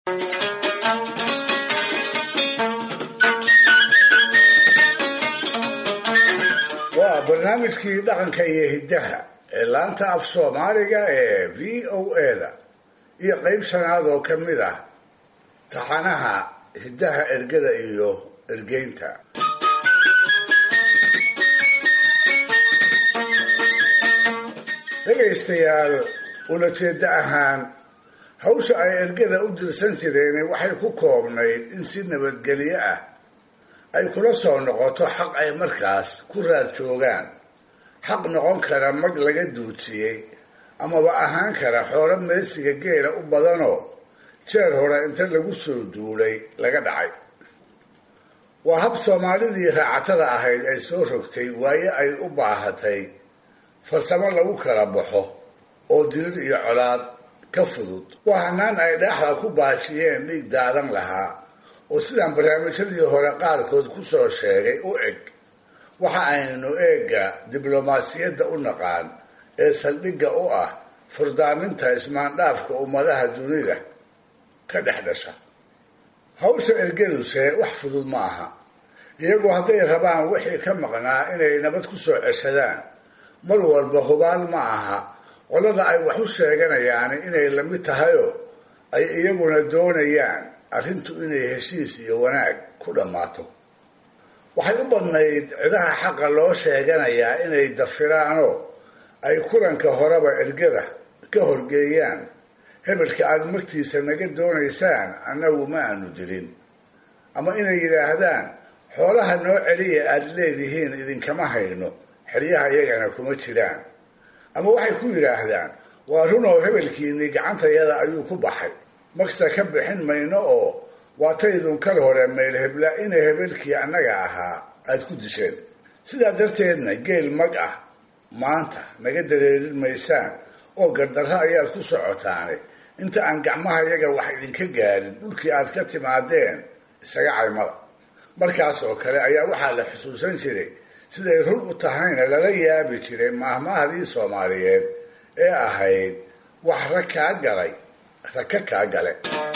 waa barnaamijkii dhaqanka iyo hiddaha ee laanta af soomaaliga ee v o a-da iyo qeyb shanaad oo ka mid ah taxanaha hiddaha ergada iyo ergeynta dhegaystayaal ulajeeddo ahaan hawsha ay ergada u dirsan jireen waxay ku koobnayd in si nabadgelyo ah ay kula soo noqoto xaq ay markaas ku raad joogaan xaq noqon kara mag laga duudsiyey amaba ahaan kara xoolo meesiga geela u badanoo jeer hore inta lagu soo duulay laga dhacay waa hab soomaalidii raacatada ahayd ay soo rogtay waaye ay u baahatay farsamo lagu kala baxo oo dirir iyo colaad ka fudud waa hanaan ay dhaaxda ku baashiyeen dhiig daadan lahaa oo sidaan barnaamijyadii hore qaarkood ku soo sheegay u eg waxa aynu eegga diblomaasiyadda u naqaan ee saldhigga u ah furdaaminta ismaandhaafka ummadaha dunida ka dhex dhasha hawsha ergaduse wax fudud ma aha iyagu hadday rabaan wixii ka maqnaa inay nabad ku soo ceshadaan mar walba hubaal ma aha qolada ay wax u sheeganayaan inay la mid tahayoo ay iyaguna doonayaan arrintu inay heshiis iyo wanaag ku dhammaato waxay u badnayd cidaha xaqa loo sheeganayaa inay dafiraanoo ay kulanka horeba ergada ka horgeeyaan hebelka aada magtiisa naga doonaysaan annagu ma aanu dilin ama inay yidhaahdaan xoolaha noo celiya aada leedihiin idinkama hayno xeryaha iyagana kuma jiraan ama waxay ku yidhaahdaan waa runoo hebelkiinii gacantayada ayuu ku baxay magsa ka bixin mayno oo waataydun kal hore meel hebla inay hebelkii annaga ahaa aada ku disheen sidaa darteedna geel mag ah maanta naga dareerin maysaan oo gardarro ayaad ku socotaane inta aan gacmaha yaga wax idinka gaadhin dhulkii aad ka timaadeen isaga caymada markaas oo kale ayaa waxaa la xusuusan jiray siday run u tahayna lala yaabi jiray maahmaahdii soomaaliyeed ee ahayd wax rag kaa galay raka kaa gale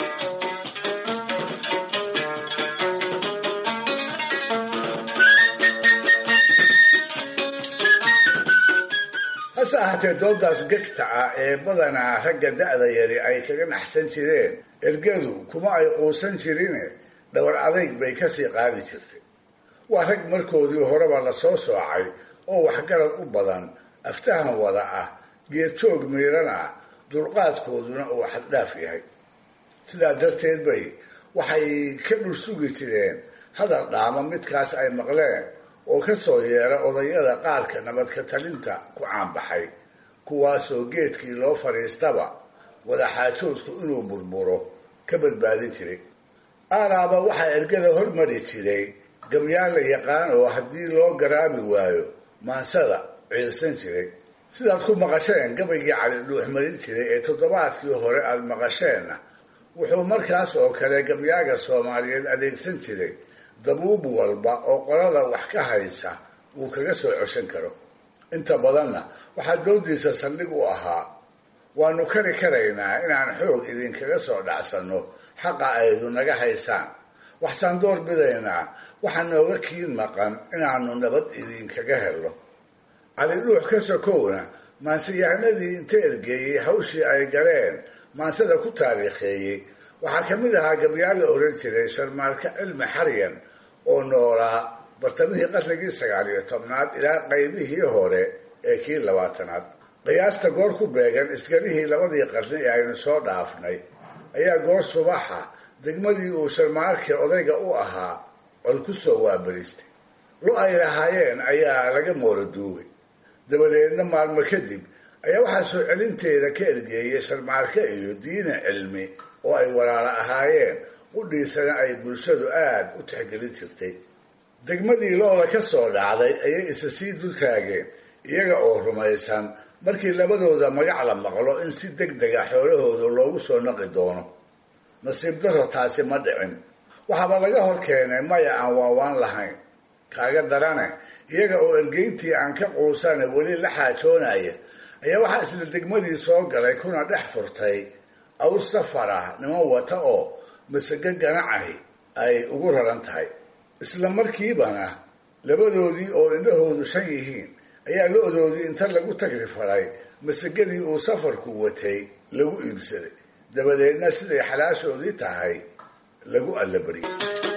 hase ahaatee doodaas gegta ah ee badanaa ragga da-da yari ay kaga naxsan jireen ergadu kuma ay quusan jirine dhowr adayg bay kasii qaadi jirtay waa rag markoodii horeba lasoo soocay oo waxgarad u badan aftahan wada ah geedjoog miiran ah dulqaadkooduna uu xaddhaaf yahay sidaa darteed bay waxay ka dhul sugi jireen hadal dhaama midkaas ay maqleen oo ka soo yeera odayada qaarka nabadka talinta ku caanbaxay kuwaasoo geedkii loo fadhiistaba wadaxaajoodku inuu burburo ka badbaadin jiray aalaaba waxaa ergada hormari jiray gabyaan la yaqaan oo haddii loo garaabi waayo maansada ciilsan jiray sidaad ku maqasheen gabaygii cali dhuux marin jiray ee toddobaadkii hore aada maqasheenna wuxuu markaas oo kale gabyaaga soomaaliyeed adeegsan jiray dabuub walba oo qolada wax ka haysa uu kaga soo coshan karo inta badanna waxaa doodiisa saldhig u ahaa waanu kari karaynaa inaan xoog idinkaga soo dhacsanno xaqa aydu naga haysaan waxsaan door bidaynaa waxaa nooga kiin maqan inaanu nabad idinkaga helno cali dhuux ka sokowna maanseyahanadii inta ergeeyey hawshii ay galeen maansada ku taariikheeyey waxaa ka mid ahaa gabyaal la oran jiray sharmaalka cilmi xaryan oo noolaa bartamihii qarnigii sagaal iyo tobnaad ilaa qaybihii hore ee kii labaatanaad qiyaasta goor ku beegan isgarihii labadii qarni ee aynu soo dhaafnay ayaa goor subaxa degmadii uu sharmaalka odayga u ahaa col ku soo waabaristay lo ay lahaayeen ayaa laga moolo duugay dabadeedna maalmo kadib ayaa waxaa soo celinteeda ka ergeeyay sharmaalka iyo diina cilmi oo ay walaalo ahaayeen qudhiisana ay bulshadu aada u tixgelin jirtay degmadii looda ka soo dhacday ayay isa sii dul taageen iyaga oo rumaysan markii labadooda magac la maqlo in si deg dega xoolahooda loogu soo naqi doono nasiib daro taasi ma dhicin waxaaba laga hor keenay maya aan waawaan lahayn kaaga darane iyaga oo ergeyntii aan ka quusane weli la xaajoonaya ayaa waxaa isla degmadii soo galay kuna dhex furtay awr safar ah niman wata oo masago ganacahi ay ugu raran tahay isla markiibana labadoodii oo indhahoodu shan yihiin ayaa lo-doodii inta lagu tagri faray masagadii uu safarku watay lagu iibsaday dabadeedna siday xalaashoodii tahay lagu allabariyey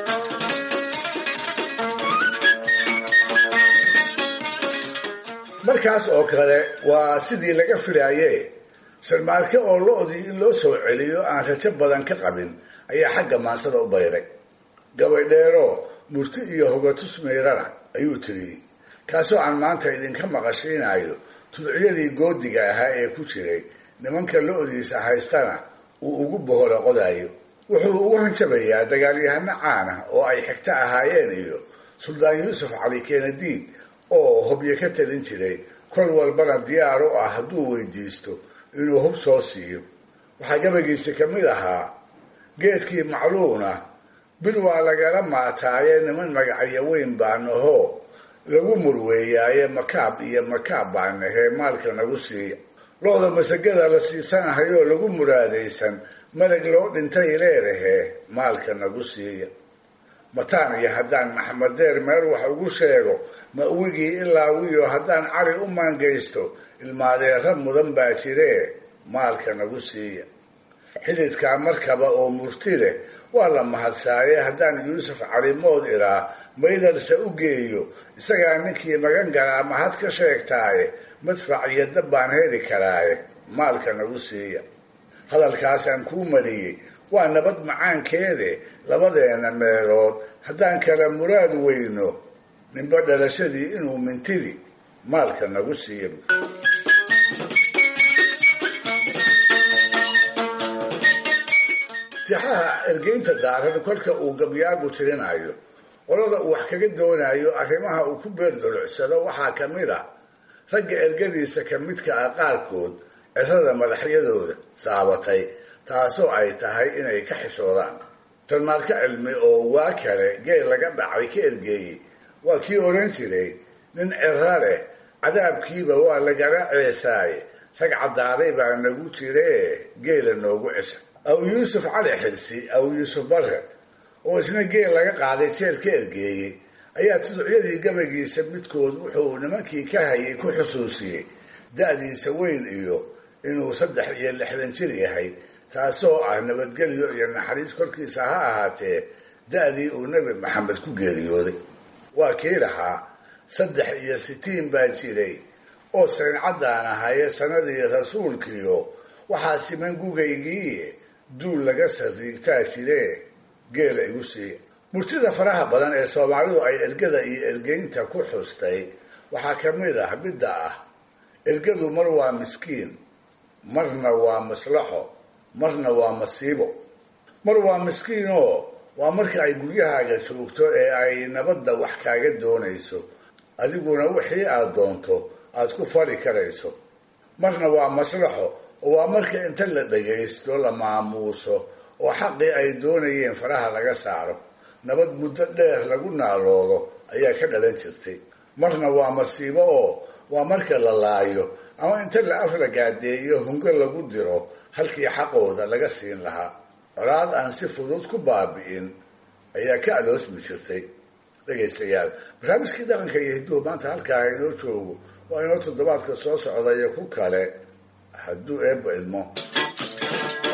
markaas oo kale waa sidii laga filaaye sharmaarke oo lo-dii in loo soo celiyo aan rajo badan ka qabin ayaa xagga maansada u bayray gabaydheero murti iyo hogatus meyrana ayuu tiriyey kaasoo aan maanta idinka maqashiinayo tudciyadii goodiga ahaa ee ku jiray nimanka lo-diisa haystana uu ugu bohora qodayo wuxuu ugu hanjabayaa dagaalyahano caana oo ay xigto ahaayeen iyo suldaan yuusuf cali kenadiid oo hobyo ka talin jiray kol walbana diyaar u ah hadduu weydiisto inuu hub soo siiyo waxaa gabagiisa ka mid ahaa geedkii macluuna bil waa lagala maataaye niman magacyo weyn baa nahoo lagu murweeyaaye makaab iyo makaab baa nahee maalka nagu siiya lo-da masagada la siisanahayoo lagu muraadaysan malag loo dhintay leedahee maalka nagu siiya mataan iyo haddaan maxamed deer meel wax ugu sheego mawigii ilaa wiyo haddaan cali u maangaysto ilmaadeera mudan baa jiree maalka nagu siiya xididkaa markaba oo murti leh waa la mahadsaaye haddaan yuusuf calimood iraa maydarse u geeyo isagaa ninkii magan galaa mahad ka sheegtaaye madfac iyo dab baan heli karaaye maalka nagu siiya hadalkaasaan kuu mariyey waa nabad macaankeede labadeena meelood haddaan kala muraad weyno ninba dhalashadii inuu mintidi maalka nagu siiya tixaha ergeynta daaran kolka uu gabyaagu tirinayo qolada uu wax kaga doonayo arrimaha uu ku beerdulucsado waxaa ka mid a ragga ergadiisa ka midka ah qaarkood cirada madaxyadooda saabatay taasoo ay tahay inay ka xishoodaan talmaarka cilmi oo waa kale geel laga dhacay ka ergeeyey waa kii odhan jiray nin ciro leh cadaabkiiba waa lagala ceesaaye rag caddaaday baa nagu jiree geela noogu cesha aw yuusuf cali xirsi aw yuusuf bare oo isna geel laga qaaday jeer ka ergeeyey ayaa tuducyadii gabagiisa midkood wuxuu nimankii ka hayay ku xusuusiyey da-diisa weyn iyo inuu saddex iyo lixdan jir yahay taasoo ah nabadgelyo iyo naxariis korkiisa ha ahaatee da-dii uu nebi maxamed ku geeriyooday waa kii lahaa saddex iyo sitiin baa jiray oo sayncadaan ahaye sanadii rasuulkiyo waxaa siman gugaygii duul laga sariigtaa jiree geela igu siiya murtida faraha badan ee soomaalidu ay ergada iyo ergeynta ku xustay waxaa ka mid ah midda ah ergadu mar waa miskiin marna waa maslaxo marna waa masiibo mar waa miskiinoo waa marka ay guryahaaga joogto ee ay nabadda wax kaaga doonayso adiguna wixii aad doonto aad ku fali karayso marna waa maslaxo oo waa marka inta la dhagaysto la maamuuso oo xaqii ay doonayeen faraha laga saaro nabad muddo dheer lagu naaloodo ayaa ka dhalan jirtay marna waa masiibo oo waa marka la laayo ama inta la afla gaadeeyo hungo lagu diro halkii xaqooda laga siin lahaa colaad aan si fudud ku baabi'in ayaa ka aloosmi jirtay dhegaystayaal barnaamijkii dhaqanka iyo hidduhu maanta halkaa inoo joogo waa inoo toddobaadka soo socda iyo ku kale hadduu eebba idmo